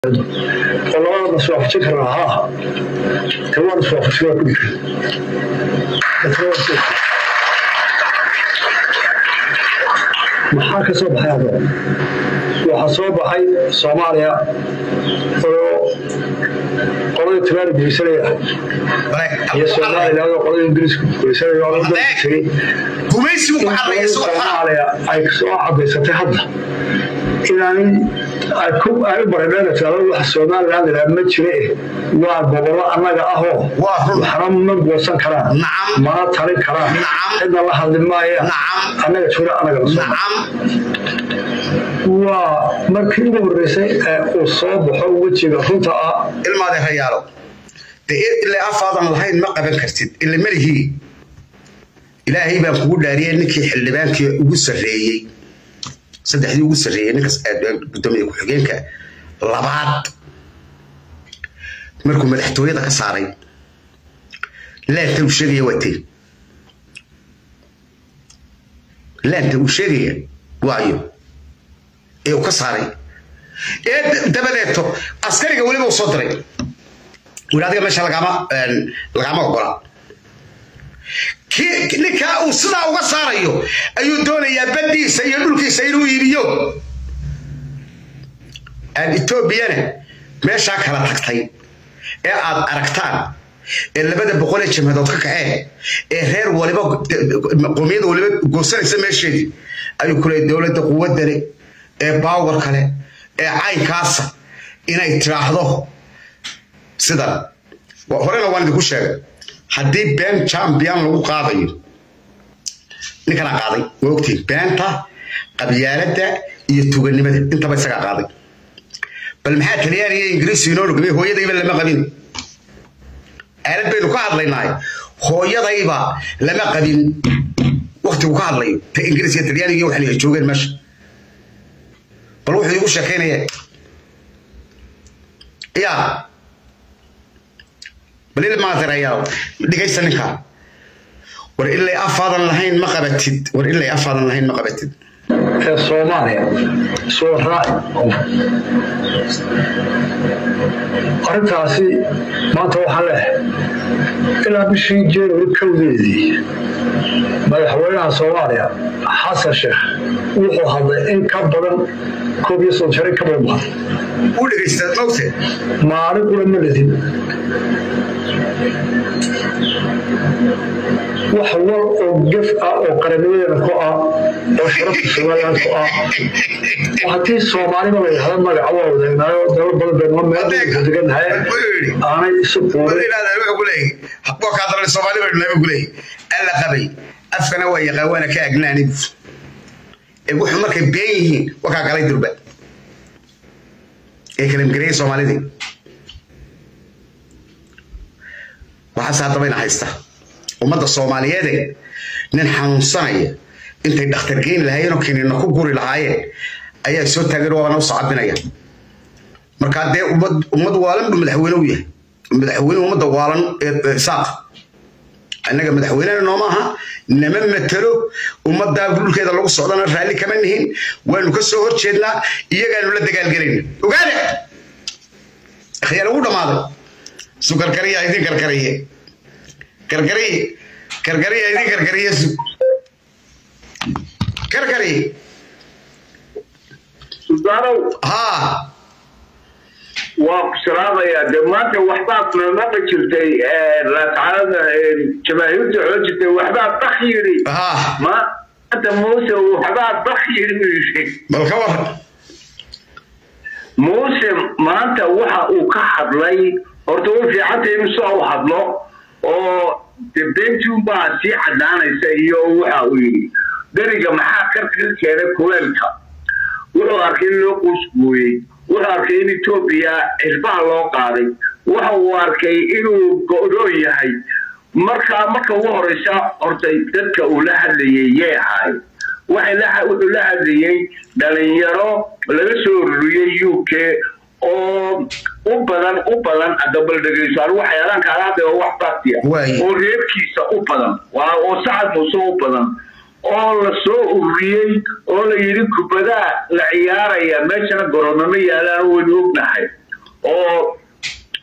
oo labada iswaafajin karnaa ha aha te waan iswaafajin waa ku dhigay maxaa ka soo baxay hadda waxaa soo baxay soomaaliya oo qolada timaari geysanaya iyo somaliland oo qolada ingiriiska geysanaya oo la tegay gumaysigu ku hadlaya isagoo fara soomaaliya ay soo cadaysatay hadda inaan ay u baradheena tiraado waxa somaliland ilaa ma jire eh waa gobollo annaga ahoo Waa run. waxna ma goosan karaan Nacam. mana talin karaan Nacam. cidna la hadli maaya Nacam. annaga jiro annaga la soo nacam waa markii ugu horreysay ee uu soo baxo wejiga runta ah ilmaade hayaalo de ilaa afaadan lahayn ma qaban kartid ila malihii ilaahay baan kugu dhaariyay ninkii xildhibaankii ugu sarreeyey saddexdii ugu sarreeyey ninkas gudoomiye ku-xigeenka labaad markuu madaxtooyada ka saaray laanta uu sheegaya waa tee laanta uu sheegaya waayo ee uu ka saaray ee dabadeeto askariga weliba uu soo diray wili adiga meesha lagama lagama ogola kii ninkaa uu sidaa uga saarayo ayuu doonayaa baddiisa iyo dhulkiisa inuu iibiyo aan etoobiyana meeshaa kala tagtay ee aad aragtaan ee labada boqol ee jamhadood ka kaceen ee reer waliba qowmiyada waliba goosanaysa meesheedii ayuu ku leeyay dowladda quwadale ee baawar kale ee caynkaasa inay tiraahdo sidan wa- horena waan idinku sheegay haddii been champion lagu qaadayo ninkanaa qaaday waa ogtiin beenta qabyaaladda iyo tuganimada intaba isagaa qaaday bal maxaa taliyaan iyo ingiriisu inoo nugmay hooyadayba lama qabin aalad baynu ka hadlaynaay hooyadayba lama qabin waktigu ka hadlayo ta ingiriis iyo talyaaniga iyo waxan ay joogeen meesha bal wuxuu igu sheekaynaya yaa bal il maadirayaa dhigaysta ninkaa war ilay afaadan lahayn ma qabatid war ilay afaadan lahayn ma qabatid ee soomaaliya soo raaci arrintaasi maanta waxaan leehay ilaa bishii january kowdeedii madaxweynaha soomaaliya xasan sheekh wuxuu hadlay in ka badan koob iyo soddon jare ka badan baa u dhegaysta mogte maalin kula ma ledin wax wal oo gef ah oo qaranimadeena ku ah oo sharafta somaliland ku ah oo haddii soomaaliba la yidhahdo magaca waa wadaagnaayoo dalal badan baynu meel deganahay aanay isu quurin soomaali baynu nahay kuley alla qabay afkana waa yaqaan waana ka agnaani ee wuxuu markay been yihiin wakaa galay durba ee kalimgareeyay soomaalidii waxaase haddabayna haysta ummadda soomaaliyeede nin xanuunsanaya intay dhakhtar geyn lahaayeen oo kiniinna ku guri lahaayeen ayaa soo taagan waana u sacabinaya markaa dee ummad ummad waalan buu madaxweyne u yahay madaxweyne ummadda waalan ee ee isaaq annaga madaxweynena nooma aha nama matelo ummaddaa dhulkeeda lagu socdana raalli kama nihin waanu ka soo horjeednaa iyagaanu la dagaalgelayna ogaada akhyaal ugu dhammaaday su karkariya idin karkariye karkariye karkariya idin karkariye su karkariye suldaanow haa waa ku salaamayaa dee maanta waxbaad namaqa jirtay raascalada jamaahiirta xoo jirtay waxbaa bak yidhi haa maanta muuse waxbaa bak yidhi buu yidhi bal ka war muuse maanta waxa uu ka hadlay horta way fiicantay in soo u hadlo oo de bentunbaa sii caddaanaysa iyo waxa uu yidhi deriga maxaa karka keenay kuleelka wuxuu arkay in loo quusgooyey wuxuu arkay in etoobiya xisbaha loo qaaday waxa uu arkay inuu go'doon yahay markaa marka ugu horeysa hortay dadka uu la hadlayay yay ahaay waxay la- wuxuu la hadlayay dhalinyaro laga soo ururiyey u k oo u badan u badan adabal dhegeyso anigu waxyaalaan kaala hadlay oo wax baatiya Waaye. oo reerkiisa u badan waa oo sacad muuse u badan oo la soo ururiyey oo la yidhi kubadaa la ciyaaraya meeshana garoonamo yaalaan waynu ognahay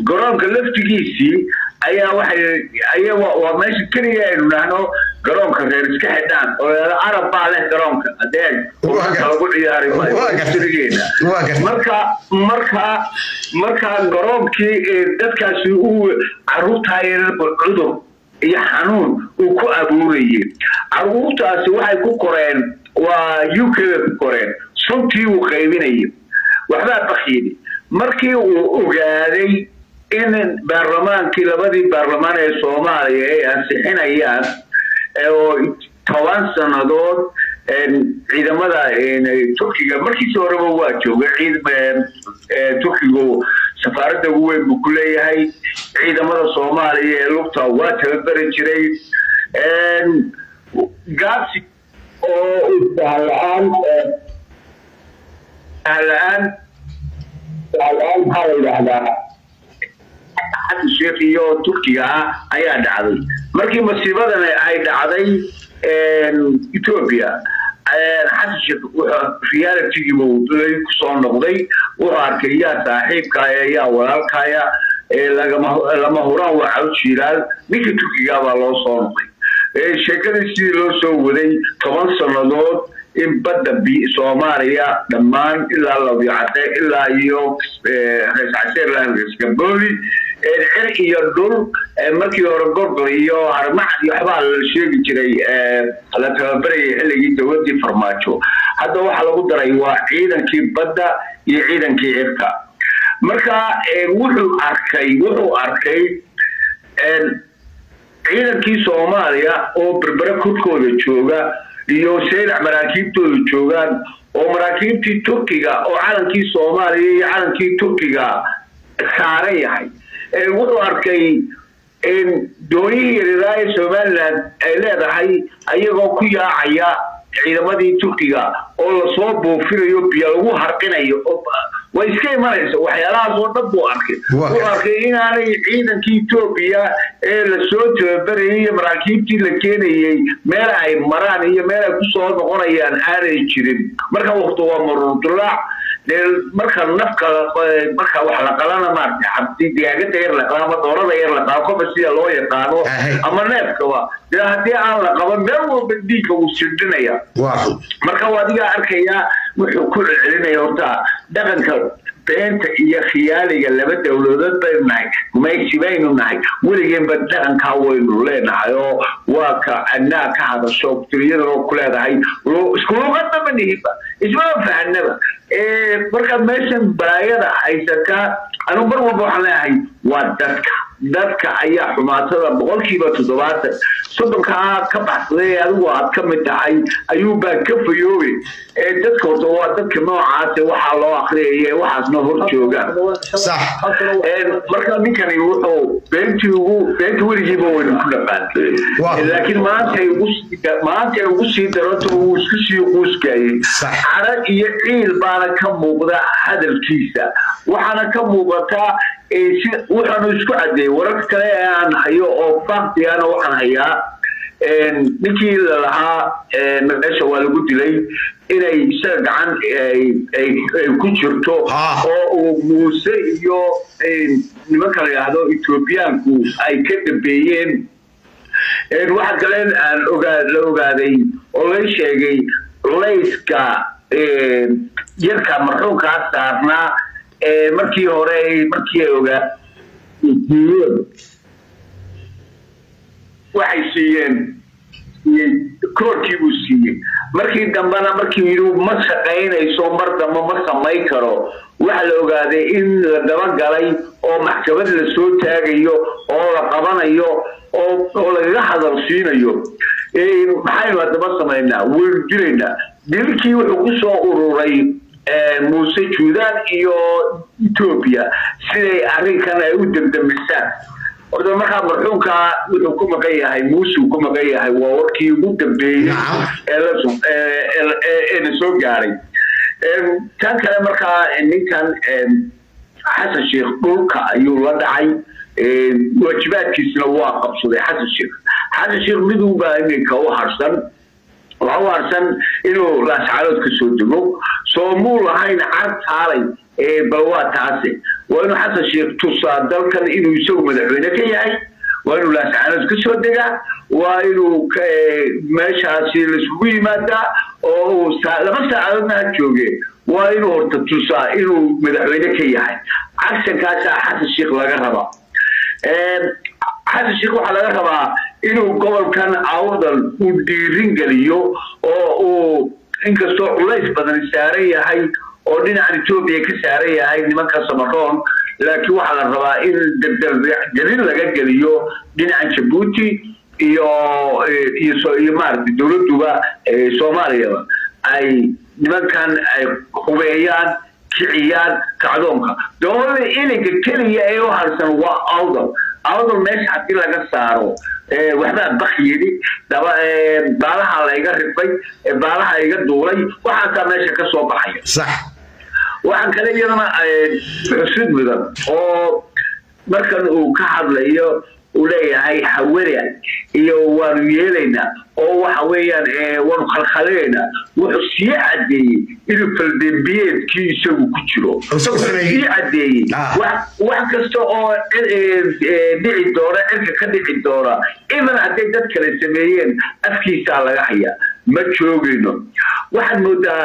garoonka laftigiisii ayaa waxay aya waa meesha keliya aynu nahno garoonka reer iska xidhaan oo arab baa leh garoonka adeeg lagu ciyaari maayogeena marka marka marka garoonkii dadkaasi uu caruurtaayarba cudur iyo xanuun uu ku abuurayay caruurtaasi waxay ku koreen waa u k bay ku koreen suntii uu qaybinayay waxbaa bakyidi markii uu ogaaday in baarlamaankii labadii baarlamaan ee soomaaliya ay ansixinayaan oo toban sannadood ciidamada turkiga markiisi horeba waa joogay turkigu safaaradda ugu weyn buu ku leeyahay ciidamada soomaaliya ee lugta waa tababeri jiray gaabsi oo isahla-aan sahla-aan sahla-aan maxaa la yidhaahdaa xasan sheekh iyo turkiga ah ayaa dhacday markii masiibadan ay dhacday ethiopia xasan sheekh realitygiiba kusoo noqday wuxuu arkay yaa saaxiibkaya yaa walaalkaya lama huraan waa caw jiiraal ninka turkiga baa loo soo noqday sheekadii sidii loo soo waday toban sannadood in badda soomaaliya dhammaan ilaa labyacade ilaa iyo rees caseerlaangabooli cir iyo dhul markii hore gorgor iyo harmacad iyo waxbaa la sheegi jiray la tababarayay xilligii dowladii farmaajo hadda waxaa lagu daray waa ciidankii badda iyo ciidankii cirka marka wuxuu arkay wuxuu arkay ciidankii soomaaliya oo berbere korkooda jooga iyo saylac maraakiibtooda joogaan oo maraakiibtii turkiga oo calankii soomaaliya iyo calankii turkiga saaran yahay wuxuu arkay doonihii yaryaraha ee somalilan ay leedahay ayagoo ku yaacaya ciidamadii turkiga oo lasoo buufinayo biyo lagu harqinayo way iska imanaysa waxyaalahaas oo dhan buu arkay wuxuu arkay inaanay ciidankii etoobiya ee lasoo tababarayay iyo maraakiibtii la keenayay meel ay maraan iyo meel ay kusoo noqonayaan aanay jirin marka wakti waa marurdulaac dee marka nafka marka wax la qalana maarata xabdi digaagada yar la qala ama doorada yar la qala koba sida loo yaqaano ama neefkaba dee haddii aan la qaban meel walba dhiigga wuu sirdhinaya marka adigaa arkayaa wuxuu ku celcelinaya horta dhaqanka beenta iyo khiyaaliga laba dowladood baynu nahay gumaysi baynu nahay weligeenba dhaqankaa waynu leenahay oo waa ka annaa ka hadasho turiyadana ku leedahay iskuluqadna ma nihiba ismama fahanaba marka meeshan balaayada haysata anu mar walba waxaan leeyahay waa dadka dadka ayaa xumaatada boqolkiiba toddobaatan soddonkaa ka baxsaday adigu aad ka mid tahay ayuubaa ka fayoobe dadka horta waa dadka noocaase waxaa loo akriyaya waxaasna hor joogaan marka ninkani wuxuu beentii ugu beenta weligiiba waynu ku dhaqaan laakiin maantay maantay ugu sii daranto wuu isku sii quuskayay cara iyo ciil baana ka muuqda hadalkiisa waxaana ka muuqataa wuxaanu isku cadeeyey warar kale ee aan hayo oo faktigana waxaan hayaa ninkii lalahaa meesha waa lagu dilay inay isaga gacan ay ku jirto oo uu muuse iyo nimanka la yidhaahdo etoobiyaanku ay ka dambeeyeen waxa kale aan ogaa la ogaaday oo la sheegay culayska yarka marxuumkaa saarnaa markii hore markii ay ogaa siiyeen waxay siiyeen koorkii buu siiyey markii dambena markii yidhi ma shaqaynayso mar dambe ma samayn karo waxa la ogaaday in la dabagalay oo maxkamad la soo taagayo oo la qabanayo oo lagaga hadal siinayo maxaynu haddaba samaynaa waynu dilaynaa dilkii wuxuu ku soo ururay muuse juudaan iyo etoobiya siday arrinkan ay u demdemisaan horta markaa marxuumkaa wuxuu ku maqan yahay muusuu ku maqan yahay waa warkii ugu dambeeyey ee na soo gaaray tan kale markaa ninkan xasan sheekh dhulka ayuu la dhacay waajibaadkiisna waa qabsaday xasan sheekh xasan sheekh midunbaa iminka u harsan waxa u harsan inuu laascaalood ka soo dego soo muu lahayn car taalay bal waa taase waa inuu xasan sheekh tusaa dalkan inuu isagu madaxweyne ka yahay waa inuu laascaanood ka soo degaa waa inuu meeshaasi laiskugu yimaadaa oo uu laba saacadoodna ha jooge waa inuu horta tusaa inuu madaxweyne ka yahay cagsankaasaa xasan sheekh laga rabaa xasan sheekh waxaa laga rabaa inuu gobolkan awdal uu dhiirin geliyo oo uu inkastoo culays badan saaran yahay oo dhinacan etoobiya ka saaran yahay nimanka samaroon laakiin waxaa la rabaa in gelin laga geliyo dhinacan jabuuti iyo iyo maaragtay dowladuba soomaaliyaba ay nimankan ay hubeeyaan kiciyaan kacdoonka dowlada ilinka keliya ee u harsan waa awdal awdal meesha haddii laga saaro waxbaa bak yidhi baalaha layga rifay baalaha iga duulay waxaasaa meesha ka soo baxaya sax waxaan kale iyadana xusid mudan oo markan uu ka hadlayo uu leeyahay hawada iyo waanu yeelaynaa oo waxa weeyaan waanu khalkhaleynaa wuxuu sii caddeeyey inuu faldembiyeedkii isagu ku jiro sii caddeeyey wax kasta oo dhici doona cirka ka dhici doona iman hadday dad kale sameeyeen afkiisaa laga hayaa ma joogayno waxaad moodaa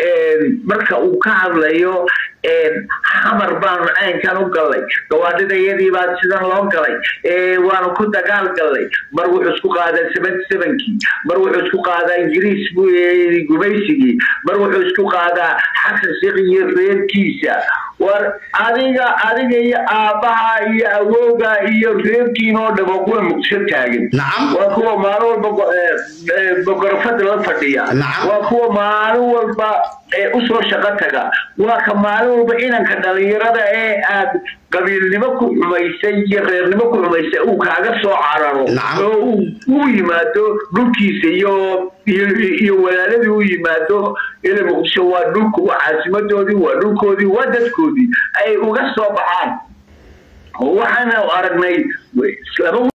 marka uu ka hadlayo xamar baanu caynkan u gallay gawaadhidayadii baa sidan loo galay waanu ku dagaal gallay mar wuxuu isku qaadaa seventy sevenkii mar wuxuu isku qaadaa ingiriis gumaysigii mar wuxuu isku qaadaa xasan sheekh iyo reerkiisa war adiga adiga iyo aabbaha iyo awowga iyo reerkiina oo dhamo kuwa muqdisho taagan waa kuwa maalin walba boqorofada la fadhiya waa kuwa maalin walba usoo shaqo taga waa ka maalin walba inanka dhalinyarada ee aad qabiilnimo ku xumaysay iyo reernimo ku xumaysay uu kaaga soo cararo oo u yimaado dhulkiisa iyo iyo walaaladii u yimaado ila muqdisho waa dhulku waa caasimadoodii waa dhulkoodii waa dadkoodii ay uga soo baxaan waxaana aragnay